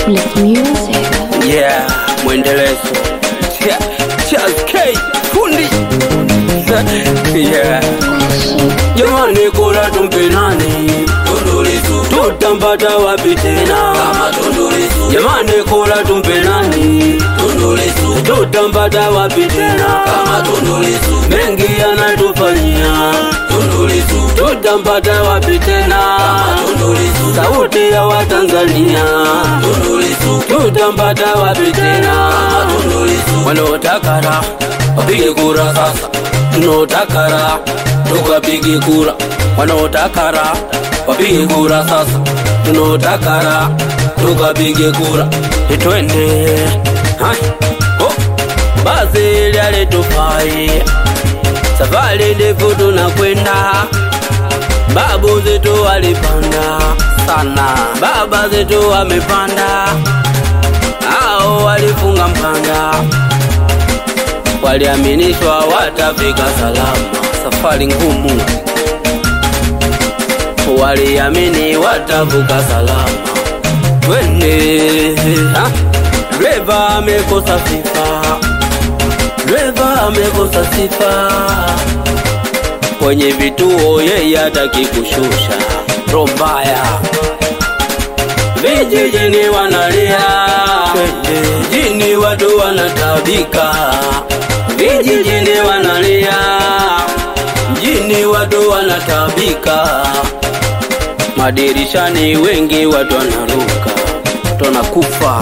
Black Music. Yeah, mwendelezo Cha- Charles K fundi yeah. Jamani, kula tumpe nani? Tutampata wapi tena? Jamani, kula tumpe nani? Tutampata wapi tena? Mengi anatufanyia, tutampata wapi tena? Sauti ya Watanzania, tutampata wapi tena? Wanaotakara wapige kura sasa, tunaotakara tukapige kura. Wanaotakara wapige kura sasa, tunaotakara tukapige kura. Itwende Hai. Oh. basi lyale tufai, safari ndefu tunakwenda. Babu zetu walipanda sana, baba zetu wamepanda, hao walifunga mpanda waliaminishwa watafika salama. Safari ngumu, waliamini watavuka salama. Twende ha? Dereva amekosa sifa, dereva amekosa sifa kwenye vituo, yeye hataki kushusha roho mbaya. Vijijini wanalia, mjini watu wanatabika. Vijijini wanalia, mjini watu wanatabika. Madirishani wengi watu wanaruka, tunakufa.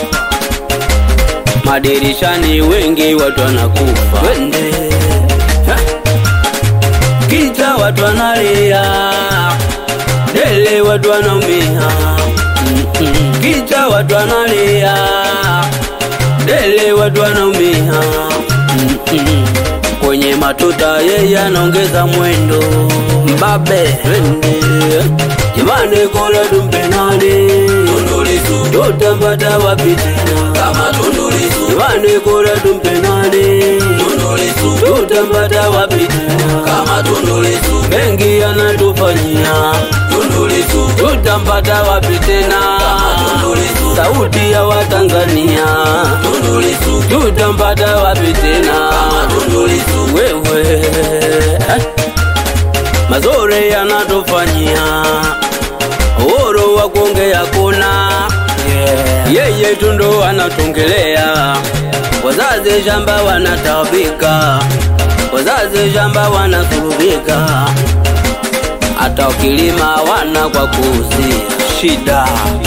Madirishani wengi watu wanakufa. Twende ha? Kita watu wanalia, dele watu wanaumia. Mm-mm. Kita watu wanalia, dele watu wanaumia. Mm-mm. Kwenye matuta yeye anaongeza mwendo, mbabe twende jamani, kola tumpe nani? Tutampata wapi tena? Jamani, kola tumpe nani? Tutampata wapi tena? Mengi anatufanyia, tutampata wapi tena? Sauti ya Watanzania, tutampata wapi tena? Wewe eh? mazore yanatufanyia uhuru wa kuongea kuna yeye tundo anatongelea wazazi shamba wanatabika wazazi shamba wanasurubika hata ukilima wana kwa kuuzia shida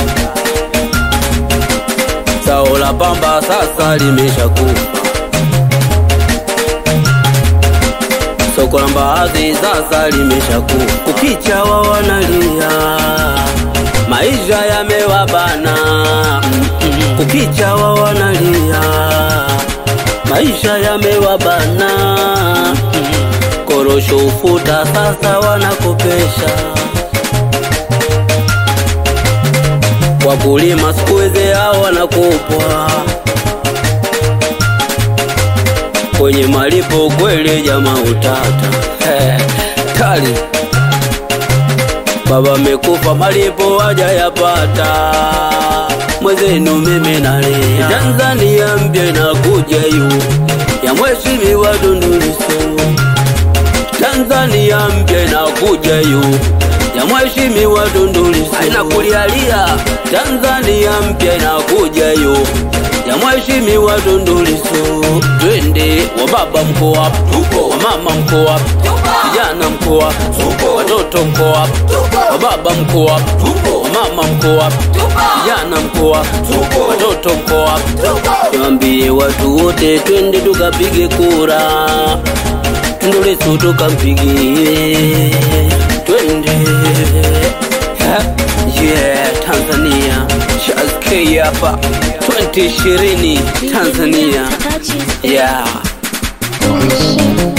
sao la pamba sasa limeshakufa soko la mbaazi sasa limeshakufa kukicha wa wanalia maisha yamewabana Mm-mm. kukicha wa wanalia maisha yamewabana Mm-mm. korosho ufuta sasa wanakopesha wakulima siku hizi hao wanakopwa kwenye malipo kweli jamaa utata tali baba amekufa malipo haja yapata mwezenu mimi nalia Tanzania mpya inakuja yu ya mheshimiwa Tundu Lissu Tanzania mpya inakuja yu ya mheshimiwa Tundu Lissu aina kulialia Tanzania mpya inakuja yu ya mheshimiwa Tundu Lissu twende wa baba mko wapi tupo wa mama mko wapi vijana mko wapi tupo watoto mko wapi wa baba mko wapi tupo wa mama mko wapi vijana mko wapi tupo watoto mko wapi tuambie watu wote twende tukapige kura Tundu Lissu tukampigie twende Ha? yeah Tanzania Charles K hapa 2020 Tanzania yeah Shit.